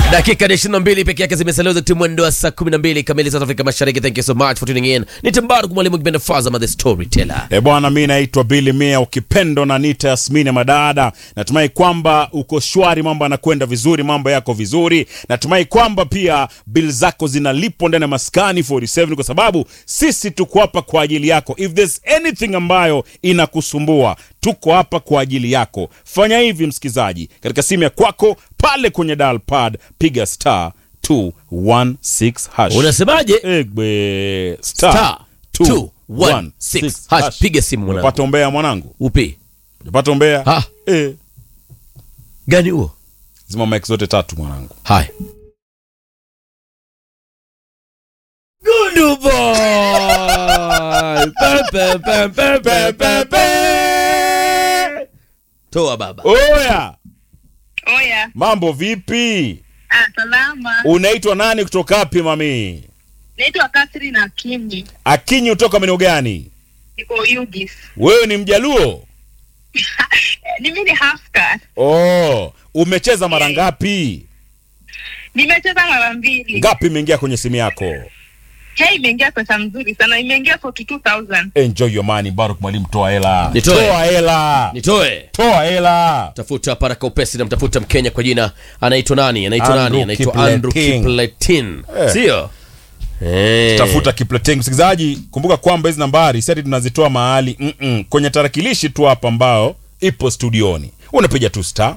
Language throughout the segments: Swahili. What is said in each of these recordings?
dakika ni 22 peke yake zimesalia za timu mwendo wa saa 12 kamili South Africa Mashariki. Thank you so much for tuning in. Ni Timbaru mwalimu kipenda Fazama the storyteller. E bwana, mi naitwa Billy Mia, ukipendo na nita Yasmini Madada. Natumai kwamba uko shwari, mambo yanakwenda vizuri, mambo yako vizuri. Natumai kwamba pia bill zako zinalipwa ndani ya maskani 47 kwa sababu sisi tuko hapa kwa ajili yako. If there's anything ambayo inakusumbua tuko hapa kwa ajili yako. Fanya hivi msikizaji, katika simu ya kwako pale kwenye dial pad piga star 216 hash. Unasemaje? Egbe star Star 216 hash. hash. Piga simu mwanangu. Unapata umbea mwanangu, Upi? unapata umbea Ha, eh. gani huo? Zima mic zote tatu mwanangu. Haya. Gundu boy. Pe, pe, pe, pe, pe, pe, pe. Toa baba. Oya, Oya, mambo vipi? ah, salama. Unaitwa nani kutoka wapi mami? Naitwa Catherine Akimi, Akinyi kutoka maeneo gani? niko Ugis. Wewe ni Mjaluo? Mimi ni half caste. Oh, umecheza mara ngapi? Nimecheza mara mbili. Ngapi imeingia kwenye simu yako? Hey, imeingia pesa mzuri sana, imeingia 42,000. Enjoy your money, Baruk mwalimu, toa hela. Nitoe. Toa hela. Nitoe. Toa hela. tafuta paraka upesi namtafuta mkenya kwa jina anaitwa nani anaitwa Andrew nani anaitwa Kipleting. andrew kipletin Eh. sio Eh. tafuta kipleteng msikilizaji kumbuka kwamba hizi nambari sati tunazitoa mahali mm-mm, kwenye tarakilishi tu hapa ambao ipo studioni unapiga tu star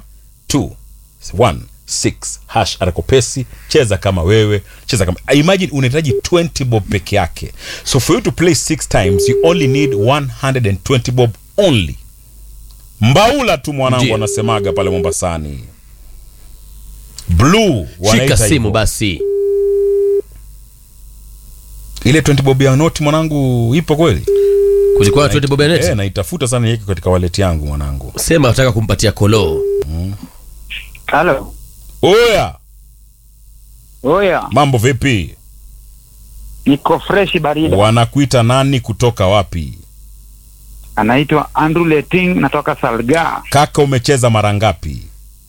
216 hash arakopesi cheza kama wewe cheza kama imagine unahitaji 20 bob peke yake so for you to play 6 times you only need 120 bob only mbaula tu mwanangu Ndiyo. anasemaga pale mombasani blue shika wanaita simu hivyo. basi ile 20 bob ya noti mwanangu ipo kweli kulikuwa na 20 bob ya net? Eh, naitafuta sana yeke katika wallet yangu mwanangu. sema nataka kumpatia koloo Halo. Oya, Oya, mambo vipi? niko fresh barida. Wanakuita nani kutoka wapi? Anaitwa Andrew Leting, natoka Salga. Kaka, umecheza mara ngapi?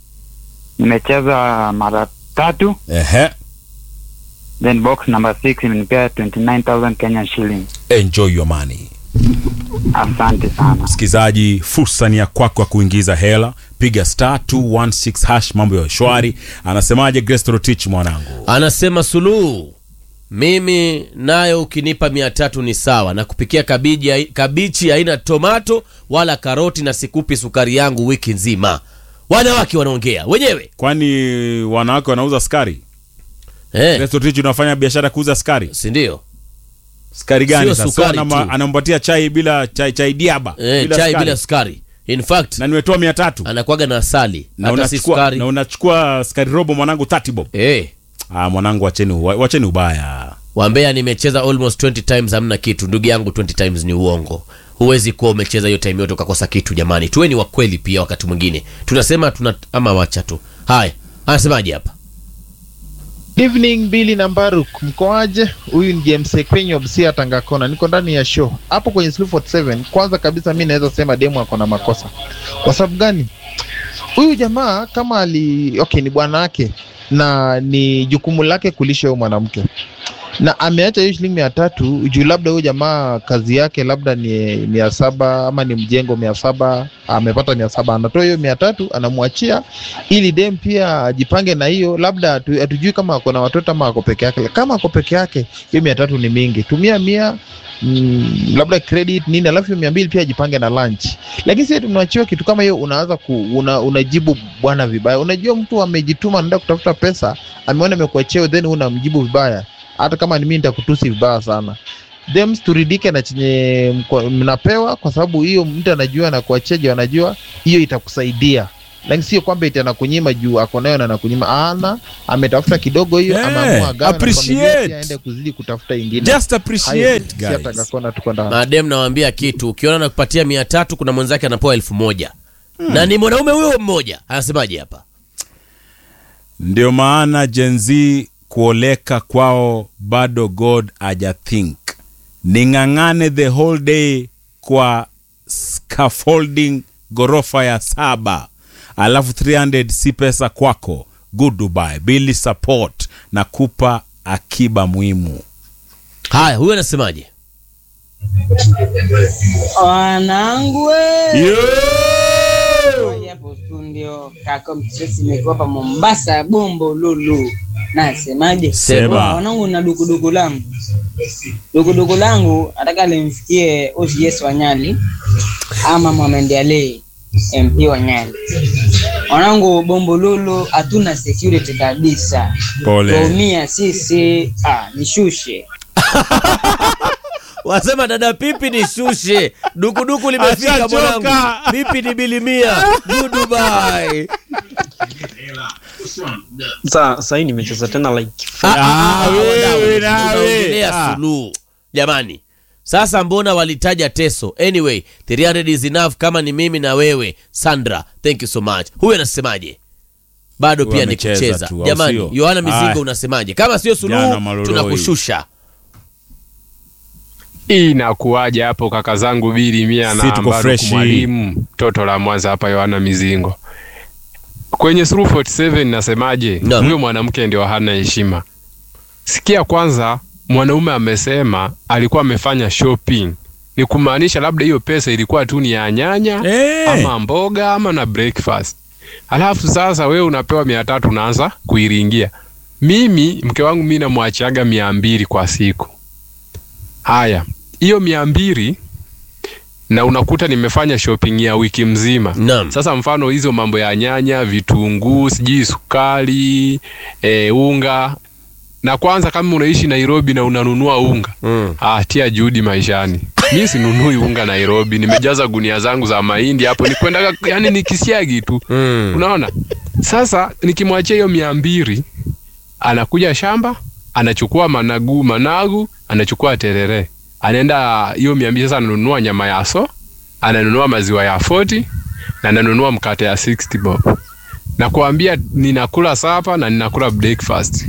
Nimecheza mara tatu, Ehe, then box number 6 imenipea 29000 Kenyan shilling. enjoy your money. Asante sana. Msikizaji, fursa ni ya kwako ya kuingiza hela. Piga star 216 hash, mambo ya shwari. Anasemaje Grace Rotich mwanangu? anasema suluhu mimi nayo ukinipa mia tatu ni sawa na kupikia kabiji, kabichi haina tomato wala karoti na sikupi sukari yangu wiki nzima wanawake wanaongea wenyewe Kwani wanawake wanauza sukari? eh, Grace Rotich unafanya biashara ya kuuza sukari? sindio Sukari gani Sio sasa? sukari Anama- tu. Anampatia chai bila chai chai diaba. eh, bila chai sukari. bila sukari in fact Na nimetoa 300. anakwaga na asali na hata si unachukua sukari na unachukua sukari robo mwanangu 30 bob. eh, Ah, mwanangu wacheni uwa- wacheni ubaya. wambea nimecheza almost 20 times hamna kitu ndugu yangu 20 times ni uongo huwezi kuwa umecheza hiyo time yote ukakosa kitu jamani tuweni wa kweli pia wakati mwingine tunasema tuna ama wacha tu haya anasemaje hapa evening Billy na Mbaruk, mkoaje? Huyu ni James Ekwenyo Busia Tangakona, niko ndani ya show hapo kwenye Sleep 47. Kwanza kabisa mi naweza sema demu ako na makosa. Kwa sababu gani? Huyu jamaa kama ali okay, ni bwana wake na ni jukumu lake kulisha huyo mwanamke na ameacha hiyo shilingi mia tatu juu labda huyu jamaa kazi yake labda ni mia saba ama ni mjengo mia saba amepata mia saba anatoa hiyo mia tatu anamwachia ili dem pia ajipange na hiyo labda hatu- hatujui kama ako na watoto ama ako peke yake kama ako peke yake hiyo mia tatu ni mingi tumia mia mm, labda credit nini alafu hiyo mia mbili pia ajipange na lunch lakini sisi tunawachiwa kitu kama hiyo unaanza ku, una, unajibu bwana vibaya unajua mtu amejituma anaenda kutafuta pesa ameona amekuachia then unamjibu vibaya hata kama ni mimi nitakutusi vibaya sana Dems turidike na chenye mko- mnapewa kwa sababu hiyo mtu anajua na kuacheja anajua hiyo itakusaidia lakini sio kwamba iti anakunyima juu ako nayo na anakunyima ana ametafuta kidogo hiyo Yeah, ameamua agawe na appreciate. familia pia aende kuzidi kutafuta ingine Just Hayo, appreciate si hata guys. Gakona tuko ndani madem nawambia kitu ukiona nakupatia mia tatu kuna mwenzake anapewa elfu moja na ni mwanaume huyo mmoja anasemaje hapa Ndio maana Gen Z kuoleka kwao bado God aja think. Ning'ang'ane the whole day kwa scaffolding ghorofa ya saba alafu 300 si pesa kwako good dubai bili support na kupa akiba muhimu haya huyu anasemaje Wanangu we. Yo! Moja hapo studio kaka msesi nimekopa Mombasa bombo lulu. Nasemaje? Sema. Wanangu na dukuduku langu. Dukuduku langu nataka limfikie OCS wa Nyali ama Mohamed Ali MP wa Nyali. Wanangu bombo lulu hatuna security kabisa. pole Tuumia sisi ah nishushe. wasema dada pipi ni shushe dukuduku limefika Ashachoka. mwanangu pipi ni bilimia dudubai Sa sahii nimecheza tena like Ah, wewe nawe. unaongelea Ah. suluhu jamani sasa mbona walitaja teso anyway 300 is enough kama ni mimi na wewe sandra thank you so much huyu anasemaje bado Huyu pia ni amecheza kucheza tu, au jamani sio? yohana mizingo Aya. unasemaje kama sio Jana suluhu Maloloi. tunakushusha hii inakuwaje hapo kaka zangu bili mia Si na tuko Mbaruku freshi. mwalimu toto la Mwanza hapa Yohana Mizingo kwenye Suru 47 nasemaje Naam. huyo mwanamke ndio hana heshima sikia kwanza mwanaume amesema alikuwa amefanya shopping ni kumaanisha labda hiyo pesa ilikuwa tu ni ya nyanya Eh. ama mboga ama na breakfast alafu sasa wewe unapewa mia tatu unaanza kuiringia mimi mke wangu mi namwachiaga mia mbili kwa siku haya hiyo mia mbili na unakuta nimefanya shopping ya wiki mzima Naam. sasa mfano hizo mambo ya nyanya vitunguu sijui sukari e, unga na kwanza kama unaishi nairobi na unanunua unga Mm. ah, tia juhudi maishani mi sinunui unga nairobi nimejaza gunia zangu za mahindi hapo nikwendaga yani nikisiagi tu Mm. unaona sasa nikimwachia hiyo mia mbili anakuja shamba anachukua managu managu anachukua terere anaenda hiyo mia mbili sasa ananunua nyama ya so ananunua maziwa ya 40 na ananunua mkate ya 60 bob na kuambia ninakula sapa na ninakula breakfast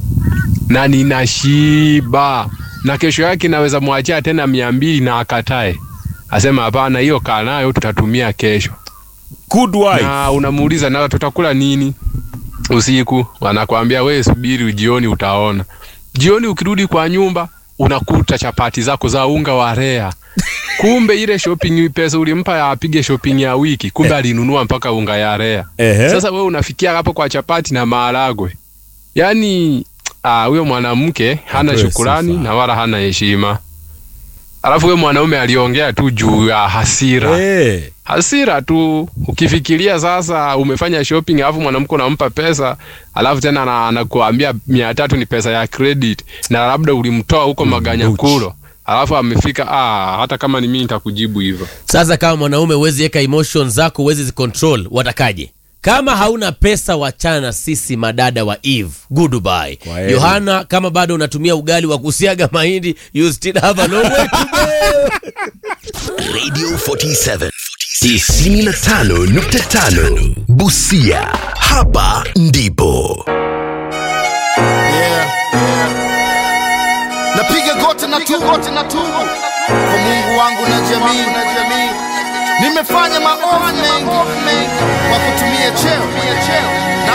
na ninashiba na kesho yake naweza mwachia tena mia mbili na akatae asema hapana hiyo kaa nayo tutatumia kesho good wife na unamuuliza na tutakula nini usiku anakwambia we subiri jioni utaona jioni ukirudi kwa nyumba unakuta chapati zako za unga wa rea kumbe ile shopping pesa ulimpa ya apige shopping ya wiki kumbe alinunua mpaka unga ya rea Ehe. sasa wewe unafikia hapo kwa chapati na maharagwe yaani ah, huyo mwanamke hana Apewe shukurani sifa. na wala hana heshima alafu huyo mwanaume aliongea tu juu ya hasira Eh. hasira tu ukifikiria sasa umefanya shopping alafu mwanamke unampa pesa alafu tena ana- anakuambia mia tatu ni pesa ya credit na labda ulimtoa huko maganyakulo alafu amefika ah, hata kama ni mimi nitakujibu hivyo sasa kama mwanaume huwezi weka emotion zako huwezi zicontrol watakaje kama hauna pesa wachana na sisi madada wa eve goodbye Kwa heri. yohana kama bado unatumia ugali wa kusiaga mahindi you still have a long way to go Radio 47 95.5 Busia. Hapa ndipo napiga goti na tu goti na tu kwa Mungu wangu na jamii nimefanya maovu mengi kwa kutumia cheo